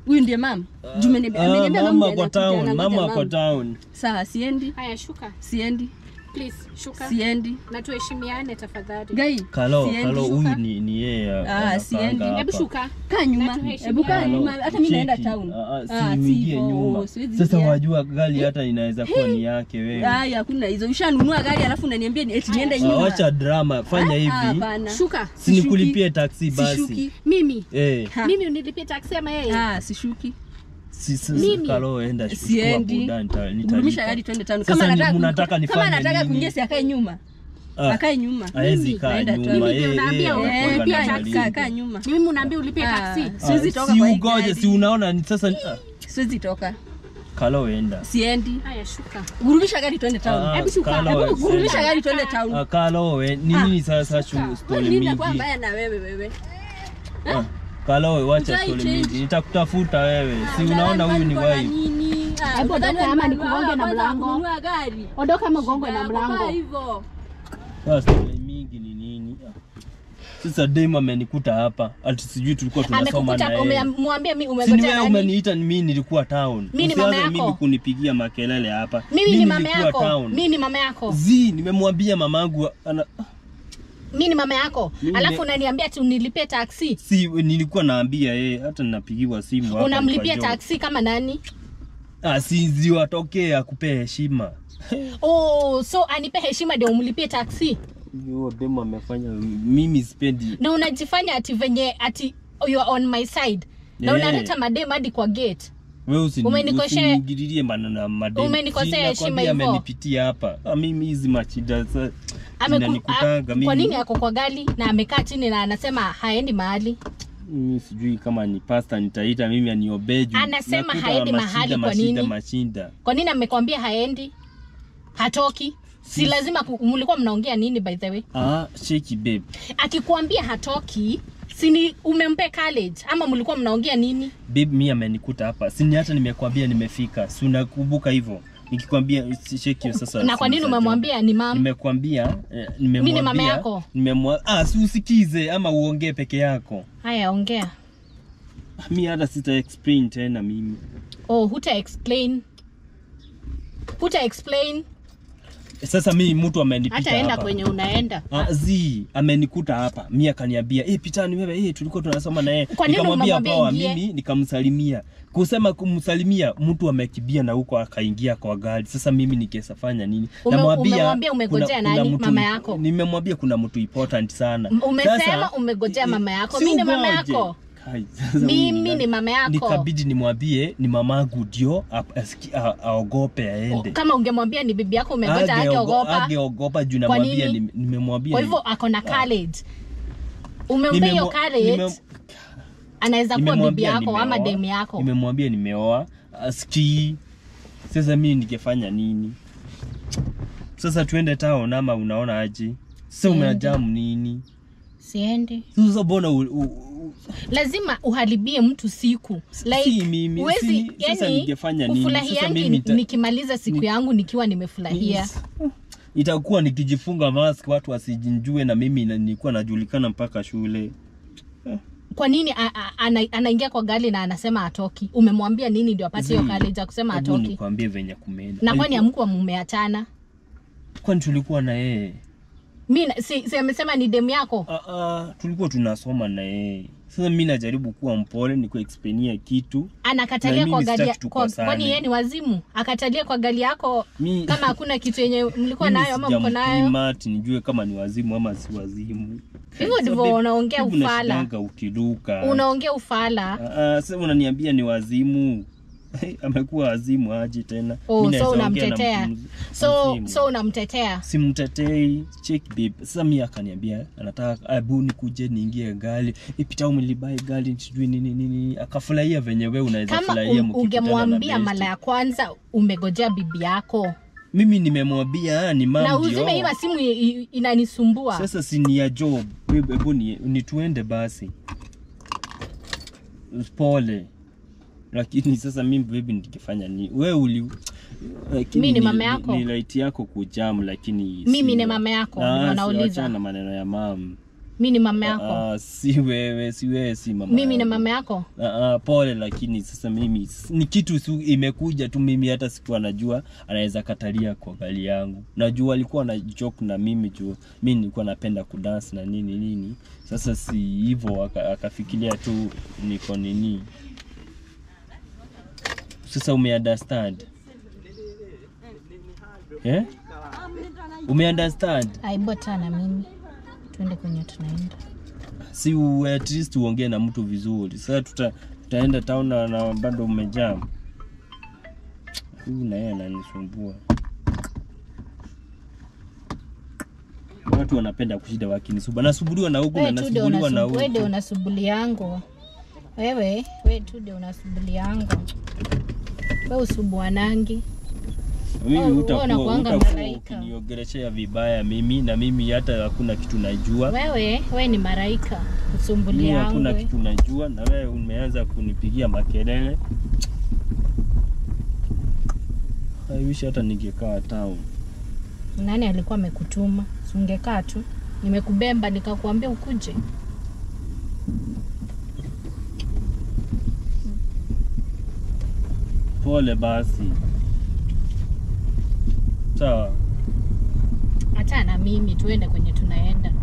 huyu ndiye mam Juu ameni- Ah, ameniambia mama ndiye ako anakuja, town anangoja mama ako mam. town sawa siendi haya shuka siendi please shuka siendi na tuheshimiane tafadhali gai kalo siendi. kalo huyu ni ni yeye Ah, anakaanga siendi. hapa. hebu shuka kaa nyuma Na tuheshimiane. hebu kaa Halo, nyuma hata mimi naenda cheki. town Ah, ah, si Ah, uingie sivyo, nyuma siwezi sasa ingia. wajua gari hata inaweza kuwa ni yake wewe Haya, hakuna hizo. Ushanunua gari alafu unaniambia ni- eti niende Ah, nyuma. wacha drama fanya Ah, hivi hapana. shuka sinikulipie taksi basi Sishuki. mimi eh Ha. mimi unilipie taksi ama yeye Ah, sishuki. si si Mimi? kalo enda chukua Siendi. buda nita- Gurumisha nitalipa. gari twende town. Sasa Kama ni- anataka mnataka kama nifanye anataka nini? kuingia si akae nyuma. Ah, Akae nyuma. haezi Mimi kaa naenda tu. nyuma Mimi eh, ndio naambia eh, wewe, anakuanga ulipie na taksi. malingo. Kaa kaa nyuma. mimi unaambia ulipie Ah. taksi Siwezi Ah, toka si kwa hii ugoje gari. si unaona ni sasa ah, Siwezi toka. kalo enda Siendi. haya shuka Gurumisha gari twende Ah, town. Hebu shuka. Kalo, Hebu siendi. gurumisha gari twende town. Ah, kalo we ni Ah. nini sasa shu Wewe story nini inakuwa mingi mbaya na wewe wewe? Ah, kalo we wacha Hujai story change. mingi nitakutafuta wewe si Ah, unaona huyu ni niko na wife nini? Ah, Hebu utadhani ondoka ama ni nikugonge mlango na wa kwanza mlango. kununua gari. ondoka mgongo na Shida yako, kaa mlango hivyo. Sasa story mingi ni nini Ah. sasa dem amenikuta hapa ati sijui tulikuwa tunasoma na amekukuta yeye umemwambia mimi Si ni umegojea wewe nani umeniita ni mimi nilikuwa town. Mimi ni Usianze mama mimi yako. kunipigia makelele hapa. mimi ni mama nilikuwa yako town. mimi ni mama yako Zi, nimemwambia mamangu ana mimi ni mama yako Mimi alafu ni- unaniambia ati unilipie taksi si nilikuwa naambia yeye hata ninapigiwa simu hapa. unamlipia nikajua. taksi kama nani Ah, si ziwatokee akupee heshima. oh so anipe heshima ndio umlipie taksi Hiyo demo amefanya mimi sipendi. na unajifanya ati venye ati you are on my side na Yeah. unaleta madem hadi kwa gate Wewe usini Umenikosea- usiniingililie maneno ya mademu. Umenikosea Si heshima nakwambia hivyo. amenipitia hapa. Ah, mimi hizi machida sa Ameku- zinanikutanga a- mimi. kwa nini ako kwa gari na amekaa chini na anasema haendi mahali mimi sijui kama ni pasta nitaita mimi aniobee juu Anasema nakuta haendi mashida, mahali kwa mashida, nini? mashinda kwa nini amekwambia haendi hatoki si lazima ku- mlikuwa mnaongea nini by the way ah sheki babe akikwambia hatoki sini umempe college ama mlikuwa mnaongea nini babe mimi amenikuta hapa sini hata nimekwambia nimefika si unakumbuka hivyo nikikwambia sheki hiyo sasa na kwa nini sinisajua. umemwambia ni mam nimekwambia eh, Mimi ni mama nimemwambia yako. nimemwa ah si usikize ama uongee peke yako haya ongea mi hata sita explain tena mimi oh huta explain huta explain sasa mi mtu amenipita hata enda hapa. kwenye unaenda Ah, zi amenikuta hapa mi akaniambia eh pitani wewe eh tulikuwa tunasoma na yeye Kwa nini nikamwambia umemwambia poa ingie? mimi nikamsalimia kusema kumsalimia mtu amekibia na huko akaingia kwa gari sasa mimi nikesafanya nini Ume- Namwambia umemwambia umegojea kuna- kuna nani? mtu- Mama yako? nimemwambia kuna mtu important sana M- umesema Sasa, umegojea eh, mama yako. si Mimi ni mama ugoje. yako. Kai, sasa mimi huyu ni mama yako nikabidi nimwambie ni mamangu ndio ap- asiki- a- aogope aende kama ungemwambia ni bibi yako umegoja Ageogo- ageogopa ageogopa juu Kwa namwambia nini? nim- nimemwambia kwa ni- hivyo ako na college umempe hiyo Nimemwa- college nimem- anaweza kuwa bibi nimemwambia yako ama nimeoa. demu yako nimemwambia nimeoa asikii sasa mimi ningefanya nini sasa tuende town ama unaona aje sasa umeajamu nini siendi sasa mbona u- u- u- lazima uharibie mtu siku Si mimi, huwezi- si- sasa yani, ningefanya nini? Sasa ufurahiangi mimi nita- nikimaliza siku yangu nikiwa nimefurahia Yes. itakuwa nikijifunga mask watu wasijinjue na mimi na- nilikuwa najulikana mpaka shule kwa nini a- a- ana- anaingia kwa gari na anasema atoki umemwambia nini ndio apate hiyo Zii, college ya kusema hebu atoki nikwambie venye kumeenda na kwani Alikuwa- amkuwa mumeachana kwani tulikuwa na yeye mi na- si, si amesema ni demu yako Ah, ah, tulikuwa tunasoma na yeye sasa mi najaribu kuwa mpole nikuexplainia kitu anakatalia Na kwa mimi gari sitaki ya- kwa, tukosane. kwani yeye ni wazimu akatalia kwa gari yako Mi- kama hakuna kitu yenye mlikuwa Mimi nayo ama mko nayo sijampima ati nijue kama ni wazimu ama si wazimu Hivyo Sasa ndivyo babe, unaongea hebu ufala. nashindanga ukiruka unaongea ufala Ah, ah, sasa unaniambia ni wazimu amekuwa wazimu aje tena Oh, Mi so naweza ongea na unamtetea. mtu mz- so wazimu. so unamtetea simtetei check babe sasa mi akaniambia anataka abu nikuje niingie gari ipita umelibai gari sijui nini nini akafurahia venye we unaweza kama furahia um, mkikutana na ungemwambia besti. mara ya kwanza umegojea bibi yako mimi nimemwambia ni na mam uzime hiyo simu i- i- inanisumbua sasa si ni ya job Babe, hebu ni, ni tuende basi pole lakini sasa mimi baby nikifanya ni we uli lakini Mi ni mama yako. ni, ni right yako kujam lakini Mimi si- ni mama yako, Ah, ndio si- nauliza. wachana na maneno ya mam mi ni mama yako Ah, si wewe, si wewe, si mama. mimi na yangu. mama yako Ah, ah, pole lakini sasa mimi s- ni kitu su, imekuja tu mimi hata sikuwa najua anaweza katalia kwa gari yangu. Najua alikuwa na joke na mimi juu mimi nilikuwa napenda kudance na nini nini. Sasa si hivyo aka- akafikiria tu niko nini. Sasa ume understand? Eh? Ume understand? aibota na mimi tuende kwenye tunaenda si u, at least uongee na mtu vizuri. Sasa tuta, tutaenda town na, na bado umejam. Huyu na yeye ananisumbua. Watu wanapenda kushinda wakinisumbua. Nasumbuliwa na huku na wewe tude nasumbuliwa na unasub- wewe ndio huku. unasubuli yangu wewe wewe tude unasubuli yangu wewe usubuanangi Mimi wewe utakuwa unakuanga utakuwa malaika. ukiniongeleshea vibaya mimi na mimi hata hakuna kitu najua. wewe wewe ni maraika usumbuli Mimi yangu hakuna we. kitu najua na wewe umeanza kunipigia makelele. I wish hata ningekaa town. nani alikuwa amekutuma Si ungekaa tu nimekubemba nikakuambia ukuje Pole basi. Sawa. hata na mimi tuende kwenye tunaenda